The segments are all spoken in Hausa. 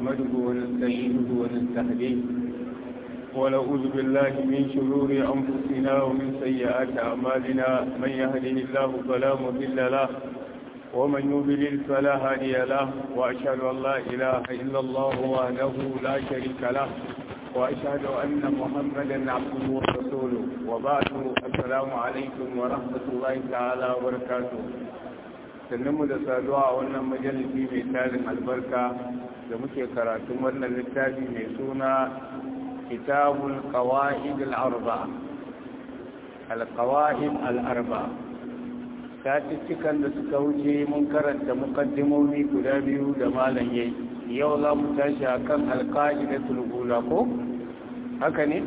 نحمده ونستعينه ونستهديه ونعوذ بالله من شرور أنفسنا ومن سيئات أعمالنا من يهده الله فلا مضل له ومن يضلل فلا هادي له وأشهد أن لا إله إلا الله وحده لا شريك له وأشهد أن محمدا عبده ورسوله وبعد السلام عليكم ورحمة الله تعالى وبركاته mu da saduwa a wannan majalisi mai tarin albarka da muke karatun wannan littafi mai suna kitabul qawa'id al-arba al-qawa'id al-arba cikin da suka wuce mun karanta mukaddimomi guda biyu da malam yayi yau za mu tashi akan al-qa'idatul ula ko haka ne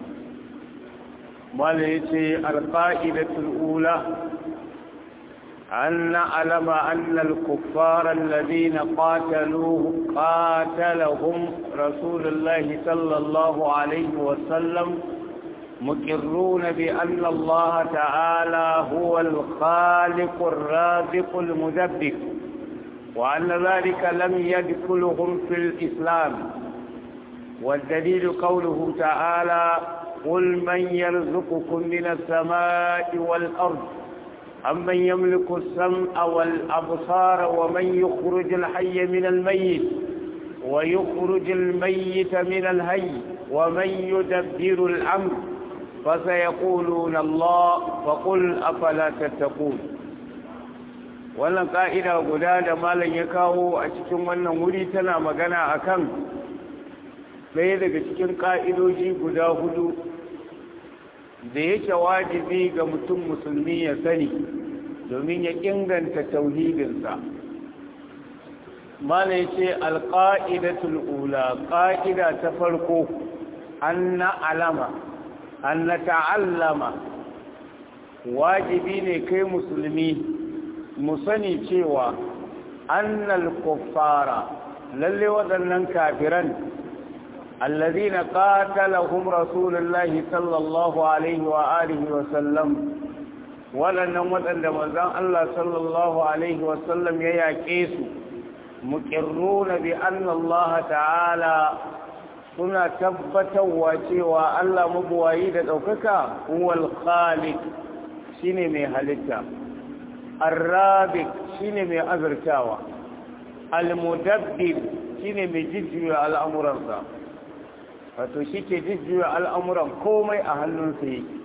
malam yace al-qa'idatul ula أن نعلم أن الكفار الذين قاتلوه قاتلهم رسول الله صلى الله عليه وسلم مقرون بأن الله تعالى هو الخالق الرازق المدبر وأن ذلك لم يدخلهم في الإسلام والدليل قوله تعالى قل من يرزقكم من السماء والأرض أمن يملك السمع والأبصار ومن يخرج الحي من الميت ويخرج الميت من الهي ومن يدبر الأمر فسيقولون الله فقل أفلا تتقون wannan ƙa'ida guda da malam ya kawo a cikin wannan wuri tana magana akan ɗaya daga cikin ƙa'idoji guda hudu da yake wajibi ga mutum musulmi ya sani domin ya inganta tauhidinsa mala ya ce alƙa'idatul ula ƙa'ida ta farko an na alama an na ta'allama wajibi ne kai musulmi mu sani cewa annal kuffara lalle waɗannan kafiran الذين قاتلهم رسول الله صلى الله عليه وآله وسلم ولن وطن دمزان الله صلى الله عليه وسلم يياكيس مقرون بأن الله تعالى suna tabbatarwa cewa Allah mabuwayi da ɗaukaka huwal khaliq shine mai halitta arrabik shine mai azurtawa almudabbir shine mai jijjiya al'amuransa wato shi ke jujjuya al'amuran komai a hannunsa yake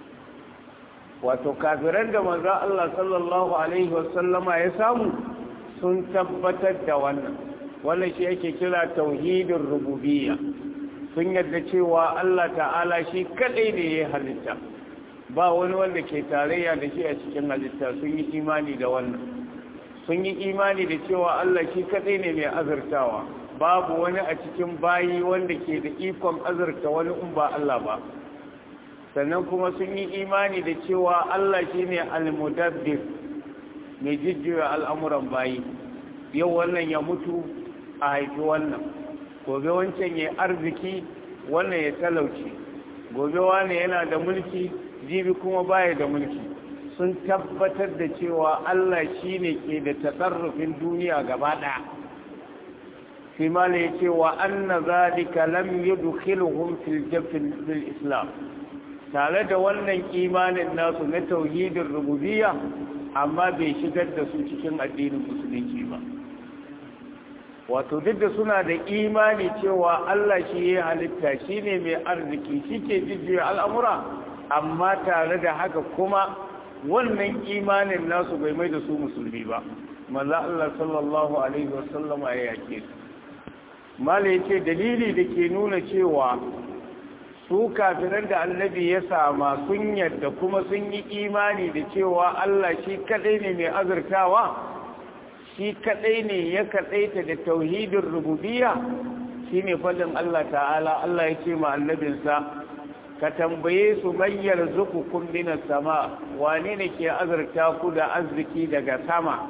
wato kafiran da maza Allah sallallahu Alaihi wasallama ya samu sun tabbatar da wannan wannan shi yake kira tauhidin rububiyya sun yadda cewa Allah ta'ala shi kadai ne ya halitta ba wani wanda ke tarayya da shi a cikin halitta sun yi imani da wannan sun yi imani da cewa Allah shi kadai ne mai azurtawa babu wani a cikin bayi wanda ke da ikon azurta wani in ba Allah ba sannan kuma sun yi imani da cewa Allah shi ne almudabbir mai jijjiwa al'amuran bayi yau wannan ya mutu a haifi wannan gobe wancan ya arziki wannan ya talauci gobe wane yana da mulki jibi kuma baya da mulki sun tabbatar da cewa Allah shi ne ke da tasarrufin duniya gaba ɗaya في ما ليتي وأن ذلك لم يدخلهم في الجبل بالإسلام tare da wannan imanin nasu na tauhidin rububiyya amma bai shigar da su cikin addinin musulunci ba wato duk da suna da imani cewa Allah shi ya halitta shi ne mai arziki shi ke jijjiya al'amura amma tare da haka kuma wannan imanin nasu bai mai da su musulmi ba manzo Allah sallallahu alaihi wasallama ya yake su mala ya ce dalili da ke nuna cewa su kafinan da annabi ya sama sun yadda kuma sun yi imani da cewa Allah shi kadai ne mai azurtawa shi kadai ne ya kadaita da tauhidin rububiyya shine fadin Allah ta'ala Allah ya ce ma annabinsa ka tambaye su mayyar zukukun minas sama wane ne ke azurta ku da arziki daga sama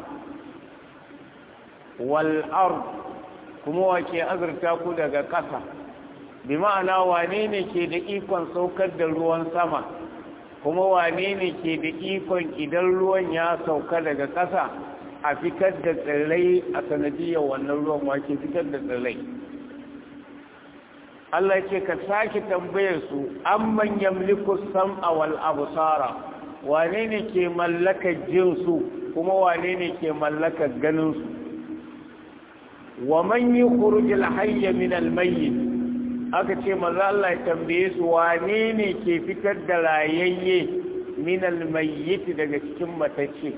wal ard kuma wake azurta ku daga ƙasa bi ma'ana wane ne ke da ikon saukar da ruwan sama kuma wane ne ke da ikon idan ruwan ya sauka daga ƙasa a fitar da tsirrai a sanadiyar wannan ruwan wake fitar da tsirrai Allah ce ka sake tambayar su amman yamliku sam'a wal absara wane ne ke mallakar jin su kuma wane ne ke mallakar ganin su wa man yukhruj al hayy min al mayyit aka ce maza Allah ya tambaye su wane ne ke fitar da rayayye min al mayyit daga cikin matacce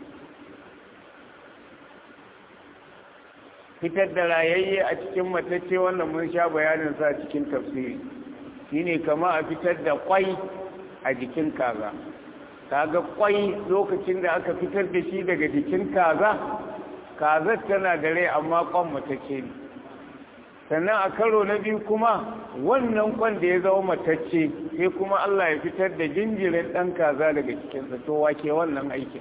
fitar da rayayye a cikin matacce wannan mun sha bayanin sa cikin tafsiri shine kama a fitar da kwai a jikin kaza kaga kwai lokacin da aka fitar da shi daga jikin kaza kazar tana da rai amma kwan matacce ne sannan a karo na biyu kuma wannan kwan da ya zama matacce sai kuma Allah ya fitar da jinjirin ɗan kaza daga cikinsa to wake wannan aikin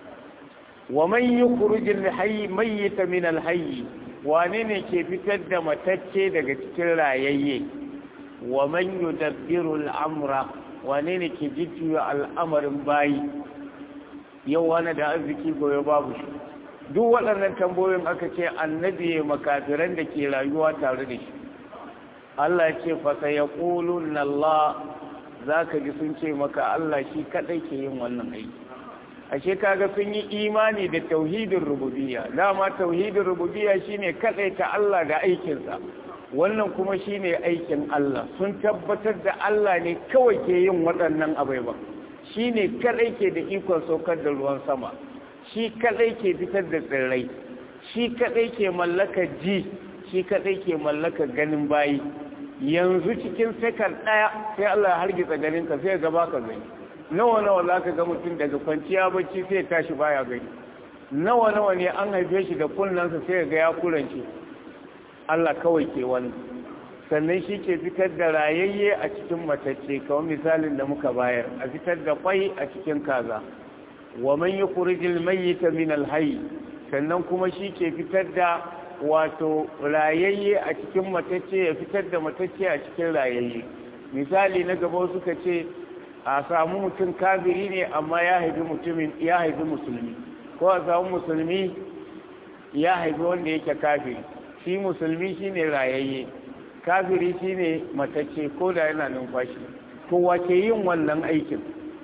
wa man yukhrijul hayy mayyita min al hayy wane ne ke fitar da matacce daga cikin rayayye wa man yudabbiru al amra wane ne ke jujjuya al'amarin bayi yau wani da arziki goyo babu shi duk waɗannan tambayoyin aka ce annabi makafiran da ke rayuwa tare da shi Allah ce fasa ya ƙulun Allah za ka ji sun ce maka Allah shi kaɗai ke yin wannan aiki ashe kaga sun yi imani da tauhidin rububiyya dama tauhidin rububiyya shine kaɗai ta Allah da aikinsa wannan kuma shine aikin Allah sun tabbatar da Allah ne kawai ke yin waɗannan abai ba shine kaɗai ke da ikon saukar da ruwan sama shi kadai ke fitar da tsirrai shi kadai ke mallaka ji shi kadai ke mallaka ganin bayi yanzu cikin sekar daya sai Allah ya hargitsa ganin ka sai ga baka gani nawa nawa zaka ga mutum daga kwanciya bacci sai tashi baya gani nawa nawa ne an haife shi da kunnansa sai ga ya kurance Allah kawai ke wani sannan shi ke fitar da rayayye a cikin matacce kawai misalin da muka bayar a fitar da kwai a cikin kaza wa man yukhrijul mayyita min al-hayy sannan kuma shi ke fitar da wato rayayye a cikin matacce ya fitar da matacce a cikin rayayye misali na gaba suka ce a samu mutum kafiri ne amma ya haifi mutumin ya haifi musulmi ko a samu musulmi ya haifi wanda yake kafiri shi musulmi shine rayayye kafiri shine matacce ko da yana numfashi to wace yin wannan aikin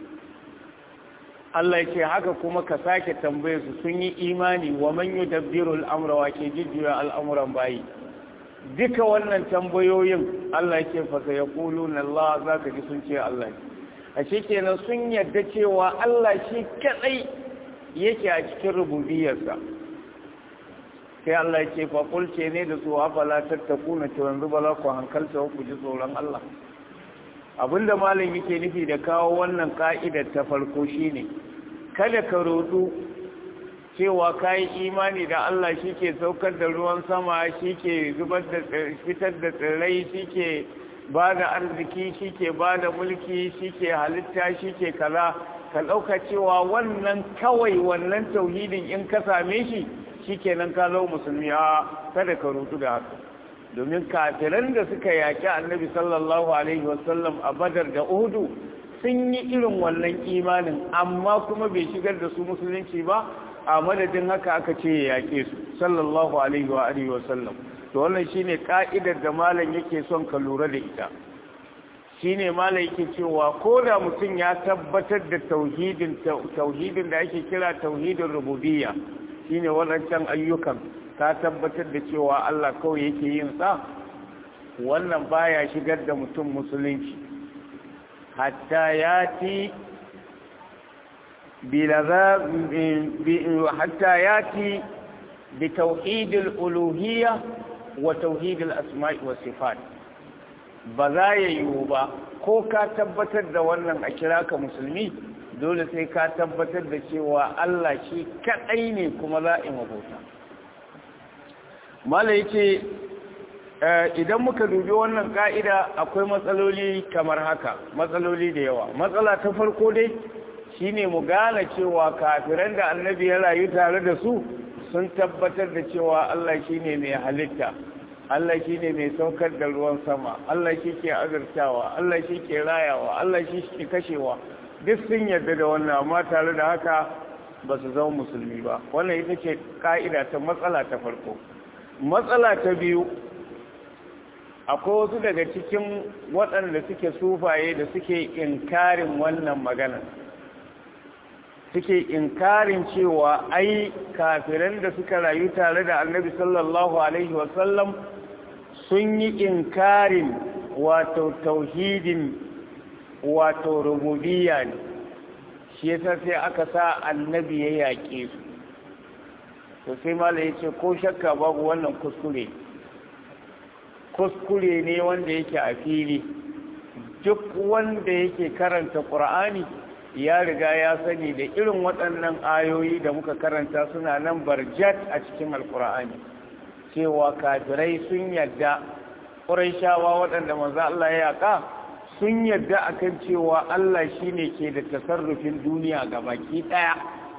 Allah ya ce haka kuma ka sake tambaye su sun yi imani wa man yudabbiru al-amra wa ke jujjuya al'amuran bayi duka wannan tambayoyin Allah ya ce fa sayaquluna Allah zaka ji sun ce Allah a kenan sun yarda cewa Allah shi kadai yake a cikin rububiyarsa sai Allah ya ce fa ce ne da su afala tattakuna to yanzu bala ku hankalta ku ji tsoron Allah abinda malam yake nufi da kawo wannan ka'idar ta farko shine kada ka rodu cewa kai imani da Allah shike saukar da ruwan sama shike zubar da fitar da tsirrai shike bada arziki shike bada mulki shike halitta shike kaza ka dauka cewa wannan kawai wannan tauhidin in ka same shi shikenan ka zo musulmi a kada ka rodu da haka domin kafiran da suka yaƙi annabi sallallahu alaihi wasallam a badar da uhudu sun yi irin wannan imanin amma kuma bai shigar da su musulunci ba a madadin haka aka ce ya yaƙe su sallallahu alaihi wa alihi wasallam to wannan shine ka'idar da malam yake son ka lura da ita shine malam yake cewa ko da mutum ya tabbatar da tauhidin tauhidin da ake kira tauhidin rububiyya shine wadancan ayyukan ka tabbatar da cewa Allah kawai yake yin sa wannan baya shigar da mutum musulunci hatta yati bilaza hatta yati bi tauhid al-uluhiyya wa tauhid al-asma'i wa sifat ba za ya yiwu ba ko ka tabbatar da wannan a kira ka musulmi dole sai ka tabbatar da cewa Allah shi kadai ne kuma za a yi mabauta mala yace idan muka dubi wannan ka'ida akwai matsaloli kamar haka matsaloli da yawa matsala ta farko dai shine mu gane cewa kafiran da annabi ya rayu tare da su sun tabbatar da cewa Allah shine mai halitta Allah shine mai saukar da ruwan sama Allah shi ke azurtawa Allah shi ke rayawa Allah shi ke kashewa duk sun yarda da wannan amma tare da haka ba su zama musulmi ba wannan ita ce ka'ida ta matsala ta farko matsala ta biyu akwai wasu daga cikin waɗanda suke sufaye da suke inkarin wannan magana suke inkarin cewa ai kafiran da suka rayu tare da annabi sallallahu alaihi wasallam sun yi inkarin wato tauhidin wato rububiyya ne shi yasa sai aka sa annabi ya yaƙe su to sai mala ya ce ko shakka babu wannan kuskure kuskure ne wanda yake a fili duk wanda yake karanta ƙur'ani ya riga ya sani da irin waɗannan ayoyi da muka karanta suna nan barjat a cikin alƙur'ani cewa kafirai sun yadda ƙuraishawa waɗanda manzo Allah ya yaƙa sun yadda akan cewa Allah shine ke da tasarrufin duniya ga baki ɗaya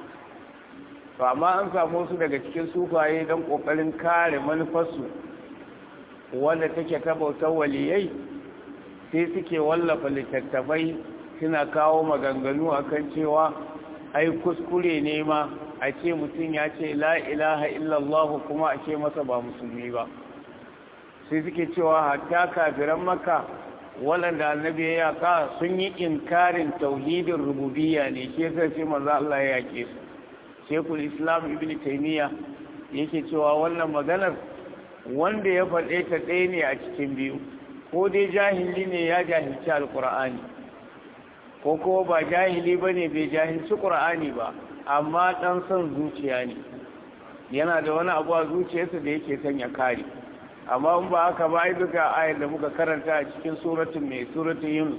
to amma an samu su daga cikin sufaye don ƙoƙarin kare manufarsu wanda take ta bautar waliyai sai suke wallafa littattafai suna kawo maganganu akan cewa ai kuskure ne ma a ce mutum ya ce la ilaha illallah kuma a ce masa ba musulmi ba sai suke cewa hatta kafiran maka waɗanda annabi ya yaka sun yi inkarin tauhidin rububiyya ne shi yasa sai manzo Allah ya yake su Sheikhul Islam Ibn Taymiyyah yake cewa wannan maganar wanda ya faɗe ta ɗaya ne a cikin biyu ko dai jahili ne ya jahilci alƙur'ani ko kuma ba jahili ba ne bai jahilci ƙur'ani ba amma ɗan son zuciya ne yana da wani abu a zuciyarsa da yake son ya kare amma in ba haka ba ai duka ayar da muka karanta a cikin suratun mai suratun yunus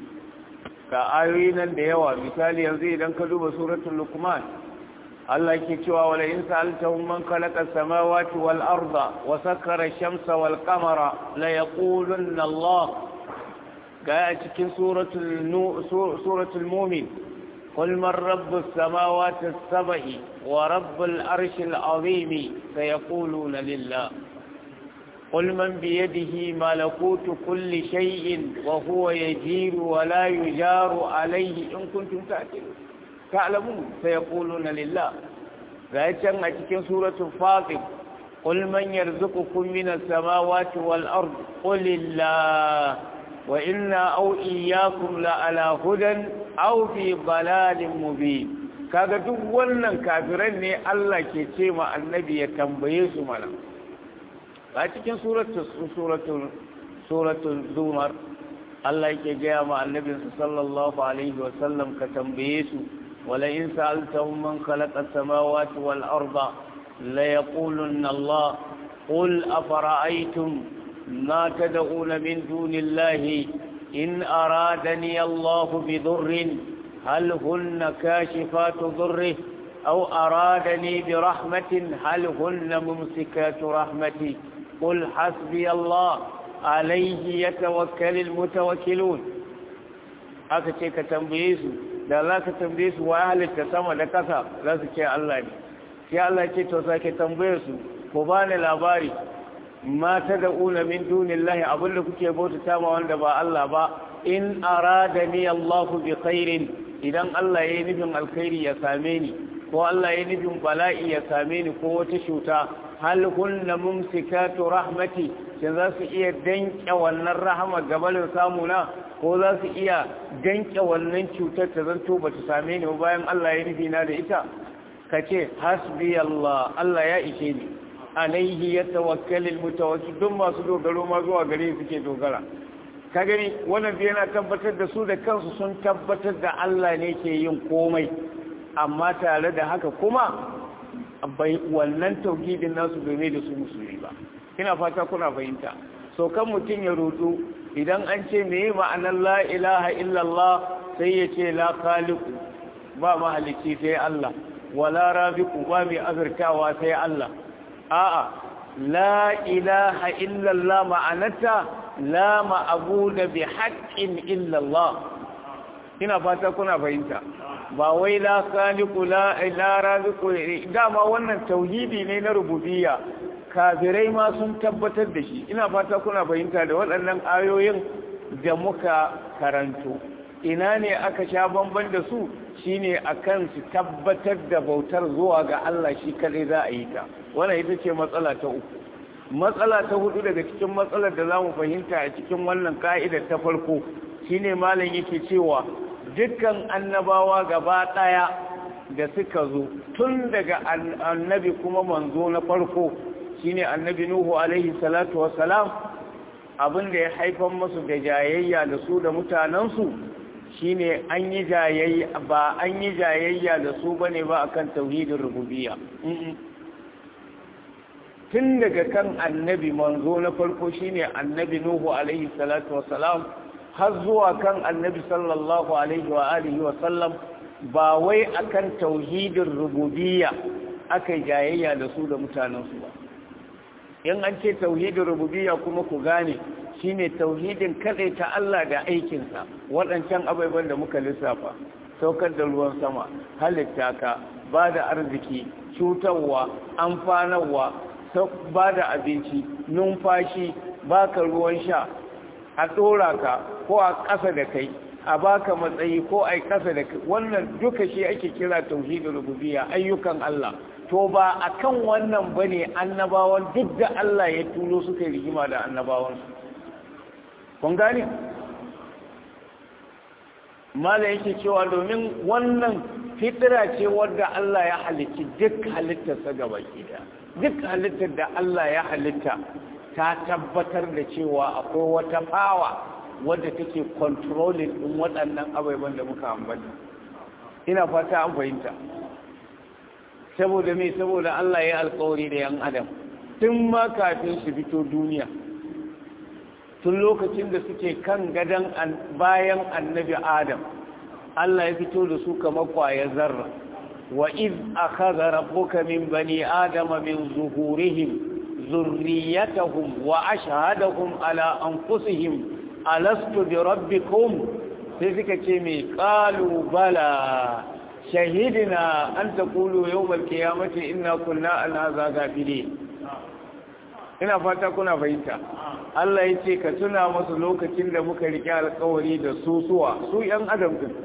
ga ayoyi nan da yawa misali yanzu idan ka duba suratun lukman Allah ke cewa wala in sa'altahum man khalaqa as-samawati wal arda wa sakkara ash-shamsa wal qamara la yaqulunna Allah ga a cikin suratul suratul mu'min قل من رب السماوات السبع ورب العرش العظيم سيقولون لله قل من بيده ملكوت كل شيء وهو يجير ولا يجار عليه إن كنتم تعقلون تعلمون سيقولون لله فأتم أتكن سورة فاطر قل من يرزقكم من السماوات والأرض قل الله وإنا أو إياكم لعلى هدى أو في ضلال مبين kaga duk wannan kafiran ne Allah ke ce ma annabi ya tambaye su mana a cikin suratul suratul zumar Allah yake gaya ma annabinsa sallallahu alaihi wa sallam ka tambaye su wala in sa'altahum man khalaqa as-samawati wal arda la yaqulunna Allah qul afara'aytum ma tad'una min dunillahi in aradani Allah bi dhurrin hal hunna kashifatu dhurrihi أو أرادني برحمة هل هن ممسكات رحمتي قل حسبي الله عليه يتوكل المتوكلون aka ce ka tambaye su da za ka tambaye su wa halitta sama da kasa za su ce Allah ne sai Allah ce to sake tambaye su ko ba ni labari ma ta da una min dunillahi abinda kuke bauta ma wanda ba Allah ba in aradani Allah bi khairin idan Allah ya yi nufin alkhairi ya same ni ko Allah ya nufin bala'i ya same ni ko wata cuta hal kunna mumsikatu rahmati shin za su iya danke wannan rahama gabalin samuna ko za su iya danke wannan cutar ta zanto ba ta same ni bayan Allah ya nufi na da ita ka ce hasbi Allah Allah ya ishe ni alaihi ya tawakkalil mutawakkil duk masu dogaro ma zuwa gare suke dogara ka gani wannan yana tabbatar da su da kansu sun tabbatar da Allah ne ke yin komai amma tare da haka kuma bai wannan tauhidin nasu bai mai da su musulmi ba ina fata kuna fahimta so kan mutum ya rudu idan an ce meye ma'anar la ilaha illallah sai ya ce la khaliqu ba mahalicci sai Allah wala rabiqu ba mai azurtawa sai Allah a'a la ilaha illallah ma'anata la ma'budu bi haqqin illallah ina fata kuna fahimta ba wai la khaliqu la la raziqu dama wannan tauhidi ne na rububiyya kafirai ma sun tabbatar da shi ina fata kuna fahimta da waɗannan ayoyin da muka karanto ina ne aka sha bamban da su shine akan su tabbatar da bautar zuwa ga Allah shi kadai za a yi ta wannan ita ce matsala ta uku matsala ta hudu daga cikin matsalar da za mu fahimta a cikin wannan ka'idar ta farko shine malam yake cewa dukkan annabawa gaba daya da suka zo tun daga annabi kuma manzo na farko shine annabi nuhu alaihi salatu wassalam abin da ya haifar musu da jayayya da su da mutanensu shine an yi jayayya ba an yi jayayya da su bane ba akan tauhidin rububiyya tun daga kan annabi manzo na farko shine annabi nuhu alaihi salatu wassalam har zuwa kan annabi sallallahu alaihi wa alihi wa sallam ba wai akan tauhidin rububiyya aka jayayya da su da mutanensu ba in an ce tauhidin rububiyya kuma ku gane shine tauhidin kadai ta Allah da aikinsa waɗancan abubuwan da muka lissafa saukar da ruwan sama halitta ka ba da arziki cutarwa amfanarwa ba da abinci numfashi baka ruwan sha a ɗora ka ko a ƙasa da kai a baka matsayi ko a ƙasa da kai wannan duka shi ake kira tauhidin rububiyya ayyukan Allah to ba a kan wannan ba ne annabawan duk da Allah ya tulo suka yi rigima da annabawansu kun gane? mala yake cewa domin wannan fitira ce wadda Allah ya halitti duk halittarsa gaba da duk halittar da Allah ya halitta ta tabbatar da cewa akwai wata fawa wadda take controlling din waɗannan abubuwan da muka ambata ina fata an fahimta saboda me saboda Allah ya alkawari da yan adam tun ma kafin su fito duniya tun lokacin da suke kan gadon bayan annabi adam Allah ya fito da su kamar kwayar zarra wa iz akhadha rabbuka min bani adama min zuhurihim zurriyatahum wa ashhadahum ala anfusihim alastu bi rabbikum sai suka ce mai qalu bala shahidina an taqulu yawmal qiyamati inna kunna an hadha ghafilin ina fata kuna fahimta Allah ya ce ka tuna masu lokacin da muka rike alkawari da su suwa su ‘yan adam din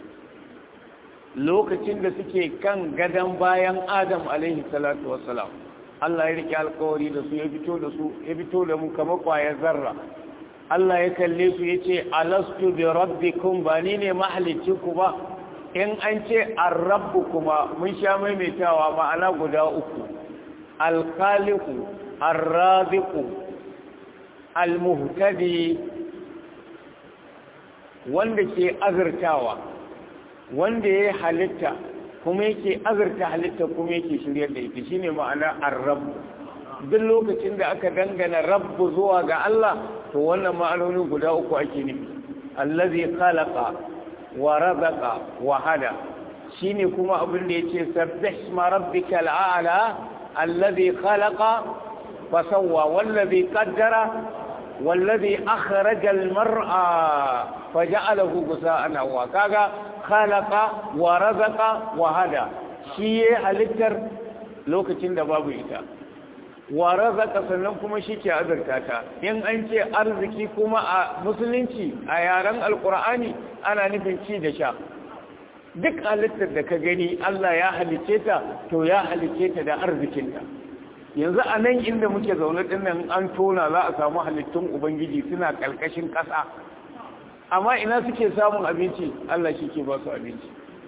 lokacin da suke kan gadon bayan adam alaihi salatu wassalam Allah ya rike alkawari da su ya fito da su ya fito da mu kama kwayar zarra Allah ya kalle su ya ce alastu bi rabbikum ba ni ne ku ba in an ce arrabbu kuma mun sha maimaitawa ma'ana guda uku alkhaliqu arraziqu almuhtadi wanda ke azurtawa wanda ya halitta kuma yake azurta halitta kuma yake shiryar da ita shine ma'ana ar-rabb duk lokacin da aka dangana rabbu zuwa ga Allah to wannan ma'anoni guda uku ake nufi allazi khalaqa wa razaqa wa hada shine kuma abin da yace sabbih ma rabbikal a'la allazi khalaqa فسوى والذي قدر والذي أخرج المرأة فجعله غساء نوا كاغا خلق ورزق وهدى شيء halittar lokacin da babu ita wa razaka sannan kuma shi ke azurta ta in an ce arziki kuma a musulunci a yaren alkur'ani ana nufin ci da sha duk halittar da ka gani Allah ya halice ta to ya halice ta da arzikinta yanzu a nan inda muke zaune din nan an tona za a samu halittun ubangiji suna ƙarƙashin ƙasa amma ina suke samun abinci Allah shi ke ba su abinci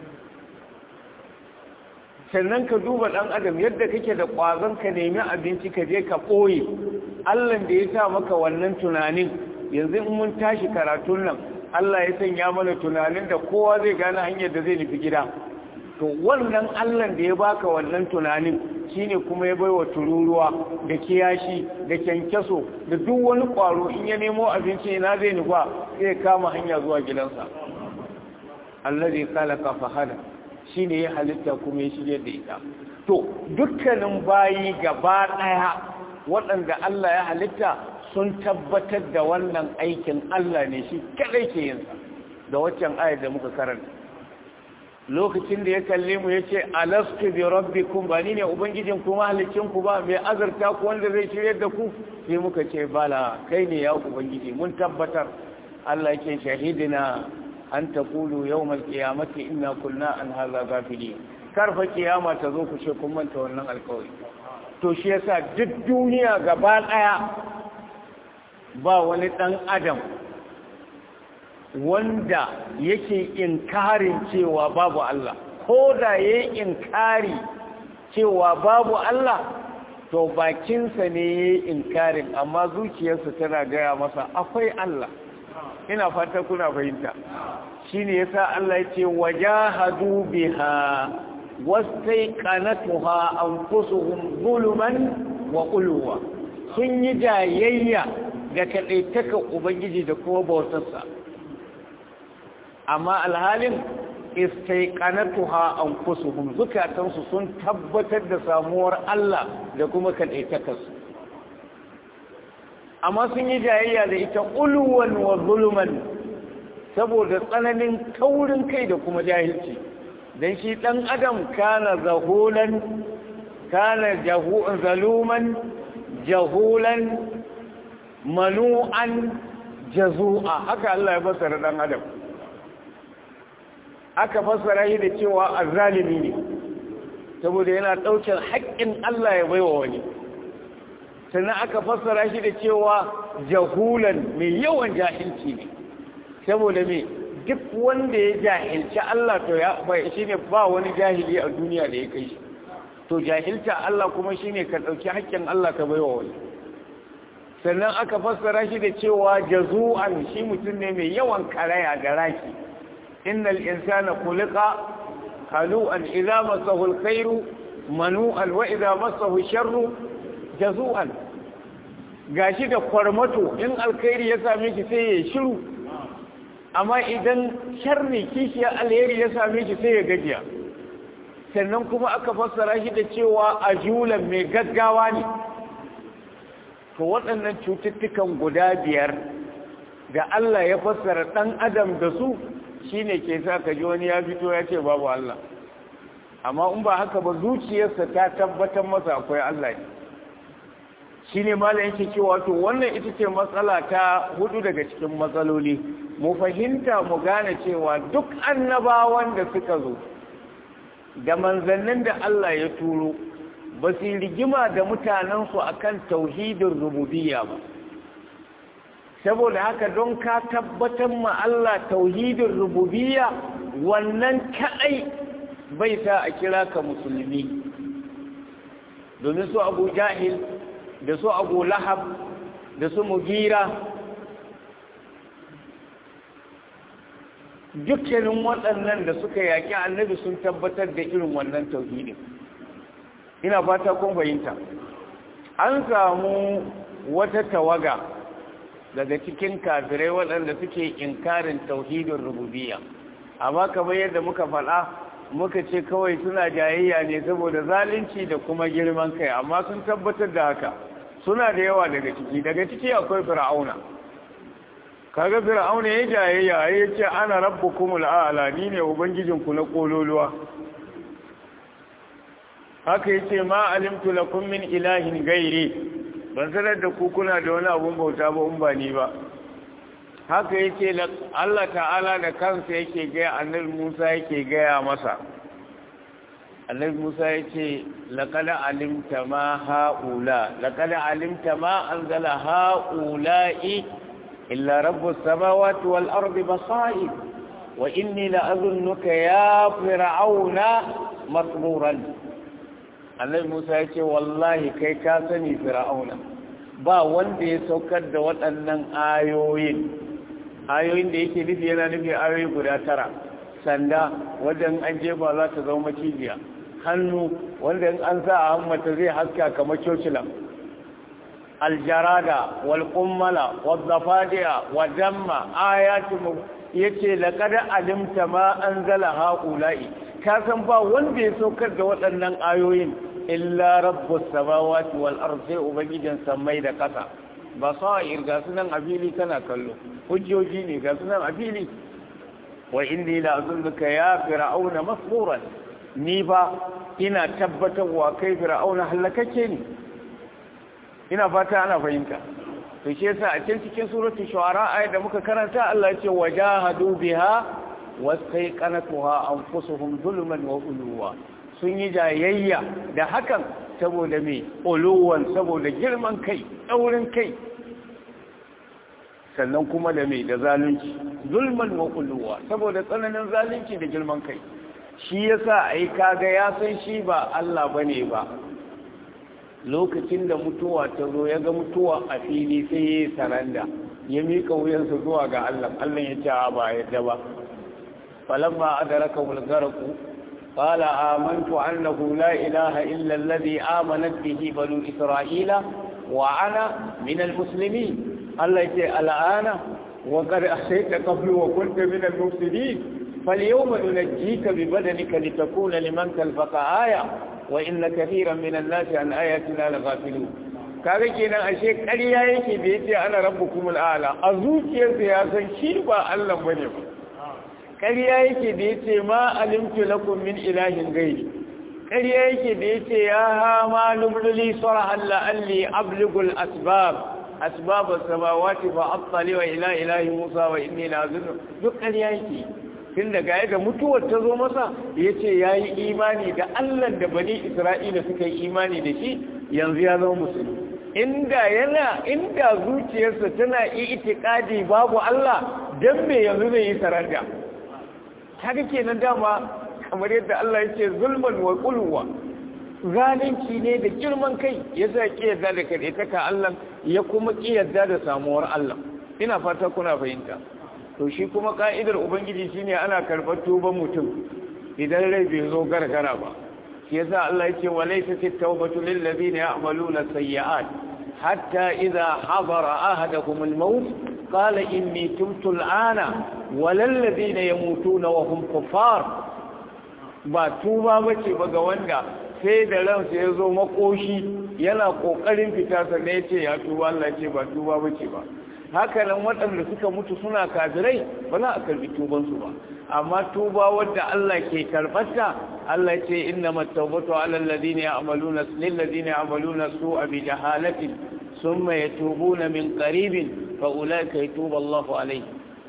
sannan ka duba ɗan adam yadda kake da ƙwazon ka nemi abinci ka je ka ɓoye Allah da ya sa maka wannan tunanin yanzu in mun tashi karatun nan Allah ya sanya mana tunanin da kowa zai gane hanyar da zai nufi gida to wannan Allah da ya baka wannan tunanin shine kuma ya baiwa tururuwa da kiyashi da kyankyaso da duk wani kwaro in ya nemo abinci na zai nufa zai kama hanya zuwa gidansa allazi khalaqa fahada shine ya halitta kuma ya shirye da ita to dukkanin bayi gaba daya waɗanda Allah ya halitta sun tabbatar da wannan aikin Allah ne shi kadai ke yin sa da waccan ayar da muka karanta lokacin da ya kalle mu ya ce alastu bi rabbikum ba ni ne ubangijin ku mahalicin ku ba mai azurta ku wanda zai shirye da ku sai muka ce bala kai ne ya ubangiji mun tabbatar Allah yake shahidina an taqulu yawmal qiyamati inna kunna an hadha ghafilin karfa kiyama ta zo ku ce kun manta wannan alƙawari to shi yasa duk duniya gaba daya ba wani dan adam wanda yake inkarin cewa babu Allah ko da yayi inkari cewa babu Allah to bakinsa ne yayi inkarin amma zuciyarsa tana gaya masa akwai Allah ina fata kuna fahimta shine yasa Allah yace wajahadu biha wastaiqanatuha anfusuhum zuluman wa qulwa sun yi jayayya ga kadaitaka ubangiji da kuma bautarsa amma alhalin istaiqanatuha anfusuhum zukatansu sun tabbatar da samuwar Allah da kuma kadaitakarsu amma sun yi jayayya da ita ulwan wa zulman saboda tsananin taurin kai da kuma jahilci dan shi dan adam kana zahulan kana zaluman jahulan manu'an jazu'a haka Allah ya fassara dan adam aka fassara shi da cewa azzalimi ne saboda yana ɗaukar haƙƙin Allah ya baiwa wani sannan aka fassara shi da cewa jahulan mai yawan jahilci ne saboda me duk wanda ya jahilci Allah to ya bai shine ba wani jahili a duniya da ya kai shi to jahilta Allah kuma shine ka ɗauki haƙƙin Allah ka baiwa wani sannan aka fassara shi da cewa jazu'an shi mutum ne mai yawan karaya da raki إن الإنسان خلق خلوءا إذا مسه الخير منوءا وإذا مسه الشر جزوءا gashi da kwarmato in alkhairi ya same shi sai ya shiru amma idan sharri kishiya alheri ya same shi sai ya gajiya sannan kuma aka fassara shi da cewa ajulan mai gaggawa ne to waɗannan cututtukan guda biyar da Allah ya fassara ɗan adam da su shi ne ke sa ka ji wani ya fito ya ce babu Allah amma in ba haka ba zuciyarsa ta tabbatar masa akwai Allah ne shi ne malam yake cewa to wannan ita ce matsala ta hudu daga cikin matsaloli mu fahimta mu gane cewa duk annabawan da suka zo da manzannin da Allah ya turo ba su rigima da mutanensu akan tauhidin rububiyya ba saboda haka don ka tabbatar ma Allah tauhidin rububiyya wannan kadai bai sa a kira ka musulmi domin su abu jahil da su abu lahab da su mugira dukkanin waɗannan da suka yaƙi annabi sun tabbatar da irin wannan tauhidin ina fata kun fahimta an samu wata tawaga daga cikin kafirai waɗanda suke inkarin tauhidin rububiyya amma kamar yadda muka faɗa muka ce kawai suna jayayya ne saboda zalunci da kuma girman kai amma sun tabbatar da haka suna da yawa daga ciki daga ciki akwai fir'auna kaga fir'auna ya jayayya ya ce ana rabbukumul a'la ni ne ubangijinku na kololuwa haka yace ma alimtu lakum min ilahin gairi ban sanar da ku kuna da wani abun bauta ba in ba ni ba haka yake Allah ta'ala da kansa yake gaya annabi Musa yake gaya masa annabi Musa yake laqad alimta ma haula laqad alimta ma anzala haula'i illa rabbus samawati wal ardi basair wa inni la azunnuka ya fir'auna masburan annabi Musa ya ce wallahi kai ka sani fir'auna ba wanda ya saukar da waɗannan ayoyin ayoyin da yake nufi yana nufi ayoyi guda tara sanda wanda an jefa za ta zama macijiya hannu wanda an sa a hammata zai haska kamar cocilan aljarada wal kummala wal zafadiya wa damma ayatu yace laqad alimta ma anzala haula'i ka san ba wanda ya saukar da waɗannan ayoyin illa rabbus samawati wal ardi ubangijin samai da ƙasa ba sa'ir ga sunan a fili kana kallo hujjoji ne ga sunan a fili wa inni la azunnuka ya fir'auna masburan ni ba ina tabbatarwa kai fir'auna halakake ne ina fata ana fahimta to shi yasa a cikin cikin suratul shu'ara ayat da muka karanta Allah ya ce wajahadu biha wasai kanatuha anfusuhum zulman wa uluwa sun yi jayayya da hakan saboda me uluwan saboda girman kai daurin kai sannan kuma da me da zalunci zulman wa uluwa saboda tsananin zalunci da girman kai shi yasa ai kaga ya san shi ba Allah bane ba lokacin da mutuwa ta zo ya ga mutuwa a fili sai ya yi saranda ya miƙa wuyansa zuwa ga Allah Allah ya ce ba yadda ba falamma adraka bulgaraku qala amantu annahu la ilaha illa alladhi amanat bihi banu isra'ila wa ana min almuslimin Allah ya ce al'ana wa qad asayta qablu wa kunta min almufsidin فاليوم ننجيك ببدنك لتكون لمن خلفك آية وإن كثيرا من الناس عن آياتنا لغافلون kaga kenan ashe ƙarya yake da yace ana rabbukum al'ala a zuciyarsa ya san shi ba Allah bane ba ƙarya yake da yace ma alimtu lakum min ilahin ghairi ƙarya yake da yace ya ha ma lumli sarahan la alli abligul asbab asbab as-samawati fa attali wa ila ilahi musa wa inni la azunnu duk ƙarya yake tun daga yadda mutuwar ta zo masa ya ce ya yi imani da allah da bani isra'ila suka yi imani da shi yanzu ya zama musulmi inda yana inda zuciyarsa tana itikadi babu allah don me yanzu zai yi saranda haka kenan dama kamar yadda allah ya ce zulman wa kulwa zalunci ne da girman kai ya sa ki yadda da kaɗaitaka allah ya kuma ki yadda da samuwar allah ina fata kuna fahimta to shi kuma ka'idar ubangiji shine ana karɓar tuban mutum idan rai bai zo gargara ba shi yasa Allah yake wa laysa at-tawbatu lil ladina ya'maluna sayyi'at hatta idha hadara ahadakum al-maut qala inni tubtu al-ana wa lil ladina yamutuna wa hum kuffar ba tuba bace ba ga wanda sai da ransa ya zo makoshi yana kokarin fita sannan ya ce ya tuba Allah ce ba tuba bace ba haka nan waɗanda suka mutu suna kafirai ba za a karbi tubansu ba amma tuba wadda Allah ke karɓarta Allah ce inna mattaubatu ala alladhina ya'maluna lil ladina ya'maluna su'a bi jahalatin thumma yatubuna min qaribin fa ulaika yatubu Allahu alayhi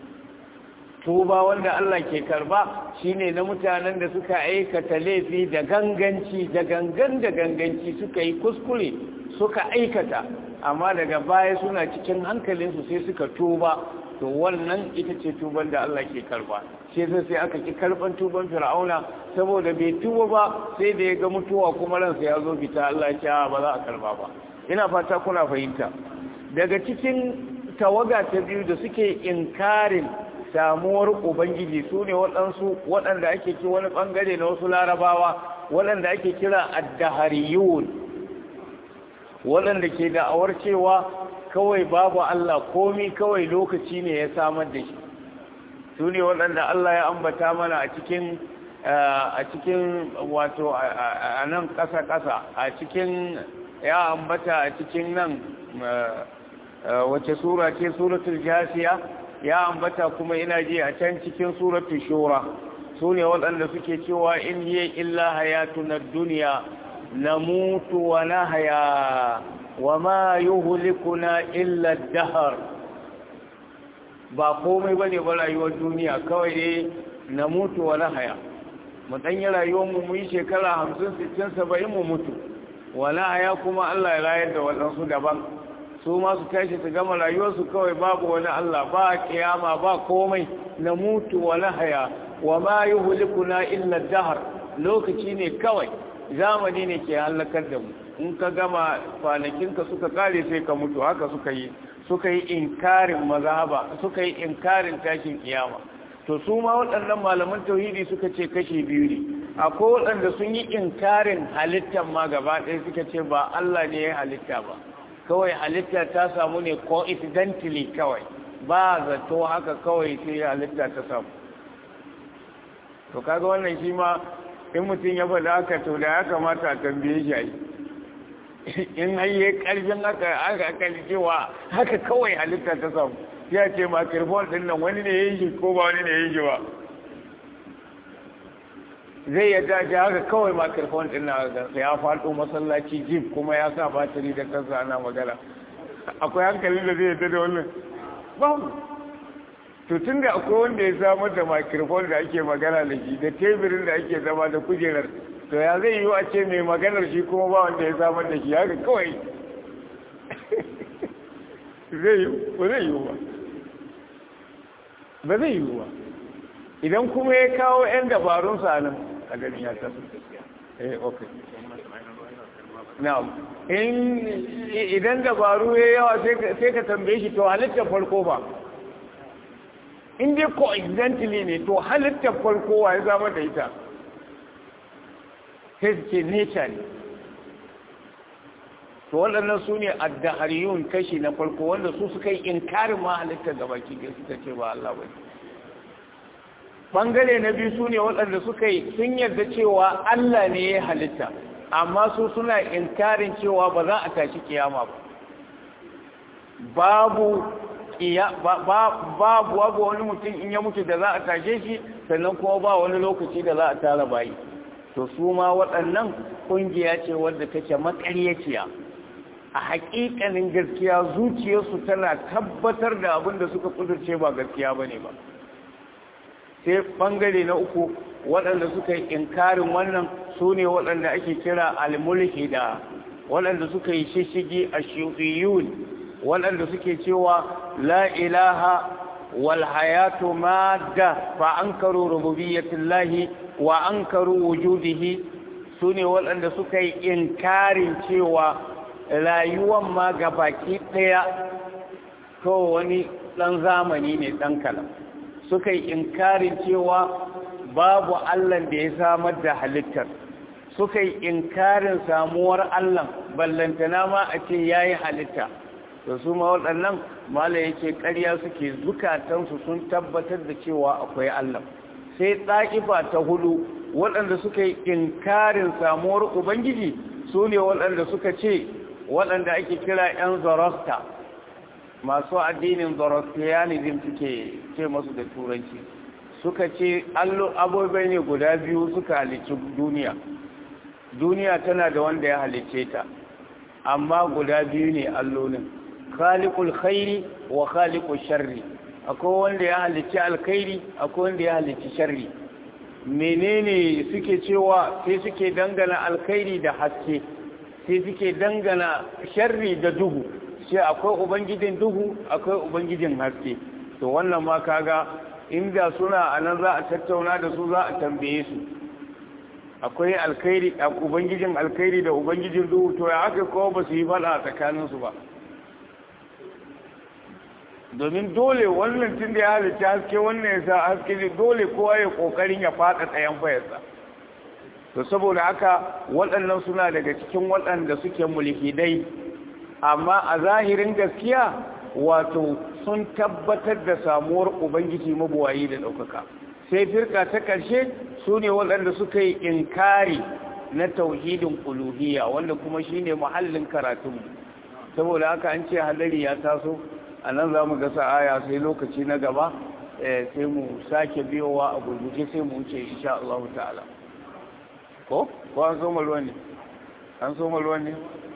tuba wanda Allah ke karba shine na mutanen da suka aikata laifi da ganganci da gangan da ganganci suka yi kuskure suka aikata amma daga baya suna cikin hankalinsu sai suka tuba to wannan ita ce tuban da Allah ke karba sai sai sai aka ki karban tuban fir'auna saboda bai tuba ba sai da ya ga mutuwa kuma ransa ya zo fita Allah ya ce ba za a karba ba ina fata kuna fahimta daga cikin tawaga ta biyu da suke inkarin samuwar ubangiji su ne waɗansu waɗanda ake ci wani ɓangare na wasu larabawa waɗanda ake kira addahariyun waɗanda ke da'awar cewa kawai babu Allah komi kawai lokaci ne ya samar da shi su ne waɗanda Allah ya ambata mana a cikin a cikin wato a nan ƙasa-ƙasa a cikin ya ambata a cikin nan wace sura ce suratul jasiya ya ambata kuma ina ji a can cikin suratul shura su ne waɗanda suke cewa in hiya illa hayatuna duniya نموت ونهيا وما يهلكنا إلا الدهر ba komai bane ba rayuwar duniya kawai dai na mutu wa nahaya mu dan yi rayuwar mu mu yi shekara 50 60 70 mu mutu wa nahaya kuma Allah ya rayar da wadansu daban su ma su tashi su gama rayuwar su kawai babu wani Allah ba kiyama ba komai na mutu wa nahaya wa ma yuhlikuna illa dahr lokaci ne kawai zamani ne ke halakar da mu in ka gama kwanakinka suka kare sai ka mutu haka suka yi suka yi inkarin mazhaba suka yi inkarin tashin kiyama to su ma waɗannan malaman tauhidi suka ce kashi biyu ne akwai waɗanda sun yi inkarin halittar ma gaba ɗaya suka ce ba Allah ne ya halitta ba kawai halitta ta samu ne coincidentally kawai ba zato haka kawai sai halitta ta samu to kaga wannan shi ma in mutum ya faɗa haka to da ya kamata a tambaye shi ai in hayye ƙarfin haka aka aka cewa haka kawai halitta ta samu ya ce microphone ɗin nan wani ne ya yi shi ko ba wani ne ya yi shi ba zai ya dace haka kawai microphone ɗin nan ya faɗo masallaci jib kuma ya sa batiri da kansa ana magana akwai hankalin da zai yadda da wannan babu to tun da akwai wanda ya samar da microphone da ake magana da shi da teburin da ake zama da kujerar to ya zai yi a ce mai maganar shi kuma ba wanda ya samar da shi haka kawai zai yi ba zai yi ba ba zai yi ba idan kuma ya kawo 'yan dabarun nan a gani ya tafi eh ok na'am in idan dabaru ya yawa sai ka tambaye shi to halittar farko ba in dai coincidentally ne to halittar farko wa ya zama da ita sai su ce nature ne to waɗannan su ne addahariyun kashi na farko wanda su suka yi inkarin ma halittar gaba ki suka ce ba Allah ba bangare na biyu su ne waɗanda suka yi sun yarda cewa Allah ne ya halitta amma su suna inkarin cewa ba za a tashi kiyama ba babu babu babu wani mutum in ya mutu da za a tashe shi sannan kuma ba wani lokaci da za a tara bayi to su ma waɗannan ƙungiya ce wadda take makaryaciya a haƙiƙanin gaskiya zuciyarsu tana tabbatar da abin da suka kudurce ba gaskiya ba ne ba sai ɓangare na uku waɗanda suka yi inkarin wannan su ne waɗanda ake kira al-mulhida waɗanda suka yi shishigi a shiyun waɗanda suke cewa la ilaha wal hayatu madda fa ankaru rububiyyatillahi wa ankaru wujudihi su ne waɗanda suka yi inkarin cewa rayuwan ma baki ɗaya to wani ɗan zamani ne ɗan kalam suka yi inkarin cewa babu Allah da ya samar da halittar suka yi inkarin samuwar Allah ballantana ma a ce ya yi halitta da su ma waɗannan mala ya ce ƙarya suke zukatansu sun tabbatar da cewa akwai Allah sai ɗa'ifa ta hudu waɗanda suka yi inkarin samuwar ubangiji su ne waɗanda suka ce waɗanda ake kira 'yan zorosta masu addinin zoroastrianism suke ce masu da turanci suka ce abubuwa ne guda biyu suka halicci duniya duniya tana da wanda ya halicce ta amma guda biyu ne allolin khaliqul khairi wa khaliqul sharri akwai wanda ya halicci alkhairi akwai wanda ya halicci sharri menene suke cewa sai suke dangana alkhairi da haske sai suke dangana sharri da duhu sai akwai ubangijin duhu akwai ubangijin haske to wannan ma kaga inda suna anan za a tattauna da su za a tambaye su akwai alkhairi ubangijin alkhairi da ubangijin duhu to ya aka kowa ba su yi fada a tsakaninsu ba domin dole wannan tun da ya halitta haske wannan ya sa haske ne dole kowa ya kokarin ya fada tsayan fayarsa to saboda haka waɗannan suna daga cikin waɗanda suke mulhidai amma a zahirin gaskiya wato sun tabbatar da samuwar ubangiji mabuwayi da ɗaukaka sai firka ta ƙarshe su ne waɗanda suka yi inkari na tauhidin uluhiyya wanda kuma shine muhallin karatunmu saboda haka an ce hadari ya taso a nan za mu gasa aya sai lokaci na gaba sai mu sake biyowa a gurguje sai mu wuce insha Allah ta'ala ko ko an so ruwan ne an so ruwan ne